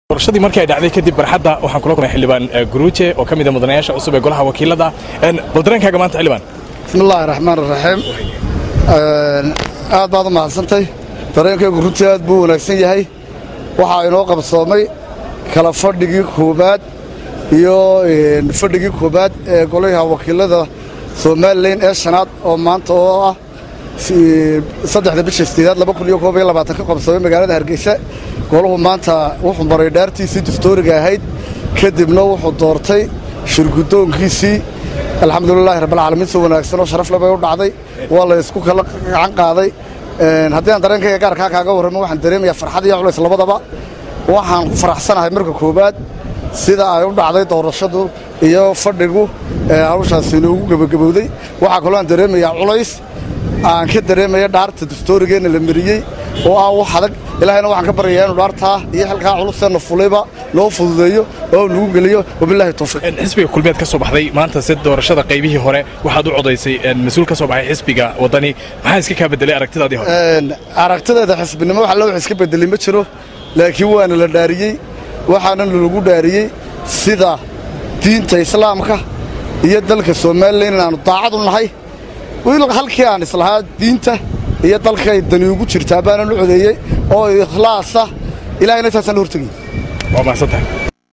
doorashadii markii ay dhacday kadib barxadda waxaan kula kulmay xildhibaan guruuje oo ka mid a mudanayaasha cusub ee golaha wakiilada bal dareenkaaga maanta xildhibaan bismi illaahi raxmaan raxiim aad baad u mahadsantay dareenkaygu runtii aad buu wanaagsan yahay waxaa inoo qabsoomay kala fadhigii koowaad iyo fadhigii koowaad ee golaha wakiilada somalilan ee shanaad oo maanta oo ah saddexda bisha sideedaad laba kun iyo koob iyo labaatan ka qabsoomay magaalada hargeysa golahu maanta wuxuu maray dhaartiisii diftooriga ahayd kadibna wuxuu doortay shirgudoonkiisii alxamdulilaahi rabbilcaalamiin si wanaagsan oo sharaf lebay u dhacday waa la isku kala gacan qaaday haddii aan dareenkayga gaarkaa kaaga warramo waxaan dareemayaa farxad iyo culays labadaba waxaan ku faraxsanahay marka koowaad sida ay u dhacday doorashadu iyo fadhigu hawshaasi inoogu gebagabowday waxaa kaloo aan dareemayaa culays aan ka dareemaya dhaarta diftoorigeenna la mariyey oo ah wax adag ilaahayna waxaan ka baryayaa inuu dhaartaa iyo xilkaa culuseenna fulayba noo fududeeyo oo nagu geliyo wabilaahi tawfiiq xisbiga kulmeed ka soo baxday maanta si doorashada qaybihii hore waxaad u codaysay mas-uul ka soo baxay xisbiga waddani maxaa iska kaa bedelay aragtidaadii hore aragtideeda xisbinimo wax alla wax iska bedelay ma jiro laakiin waana la dhaariyey waxaana lagu dhaariyey sida diinta islaamka iyo dalka somalilan inaannu daacad u nahay halkii aan islahaa diinta iyo dalkay dani ugu jirtaa baana u codeeyey oo ikhlaasa ilahayna intaasaan la hortegay waa mahadsantahay